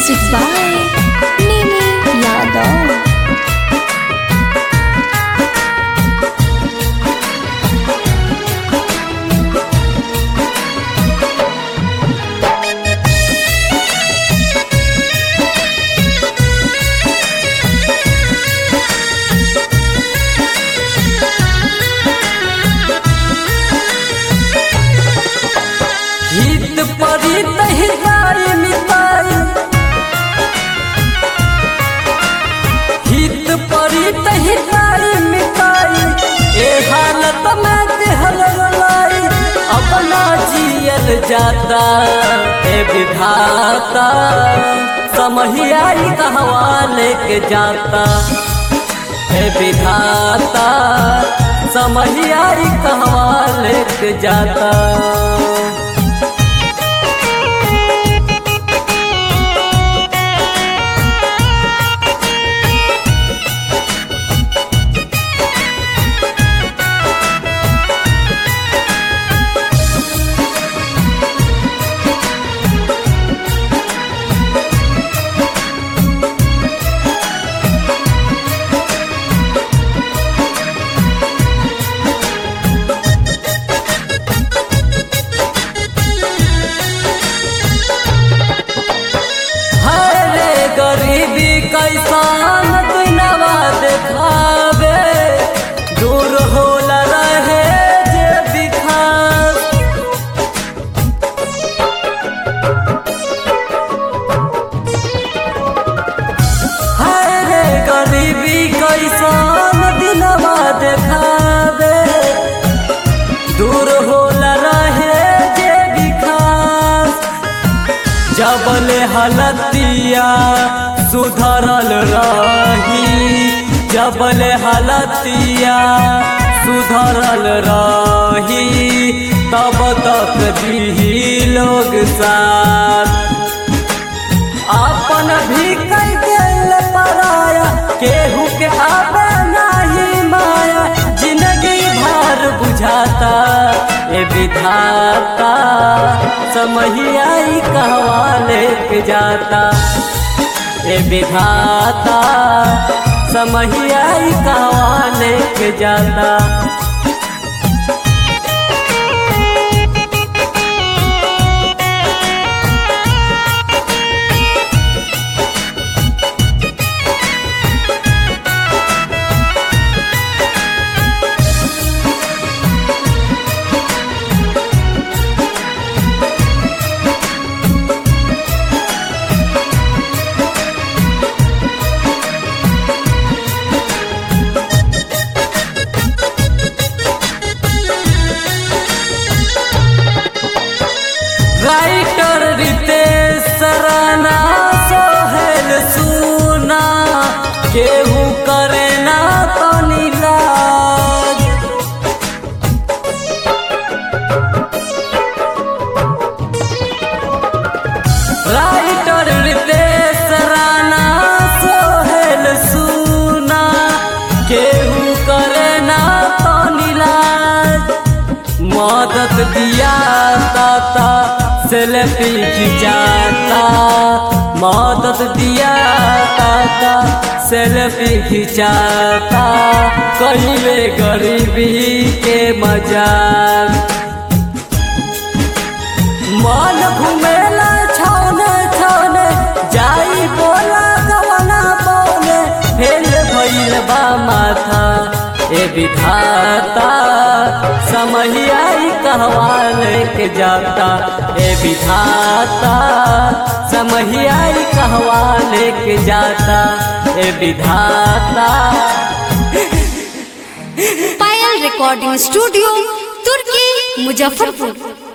Music by Mimi Yadav. हित परित हिताई मिताई हित परित हिताई मिताई ए हालत में देहल रलाई अपना जियल जाता ए विधाता समहियाई कहवा लेके जाता ए विधाता समहियाई कहवा लेके जाता हरे गरीबी कैसान दुनवा देखावे दूर होला रहे जे बिखार हरे गरीबी कैसान दिनवा देखावे दूर होला रहे जे बिखार जबले हलतिया सुधरल रही जबले हलतिया सुधरल रही तब तक भी लोग साथ अपन भी कई दिल पराया केहू के आवे नहीं माया जिंदगी भर बुझाता ए विधाता समहियाई कहवा लेके जाता ए विधाता समहियाई कहवा लेके जाता राइटर रितेश सराना सोहेल सुना केहू करे ना तनी लाज राइटर रितेश राना सोहेल सुना केहू करे ना तनी लाज मदद दिया ताता सेल्फी खिंचाता मदद दिया ताता सेल्फी खिंचाता कहिले गरीबी के मजाक मन घुमेला छौने छौने जाई बोला गवना बोले फेल भइल बा माथा ए विधाता समहियाई कहवा लेके जाता ए विधाता समहियाई कहवा लेके जाता ए विधाता पायल रिकॉर्डिंग स्टूडियो तुर्की मुजफ्फरपुर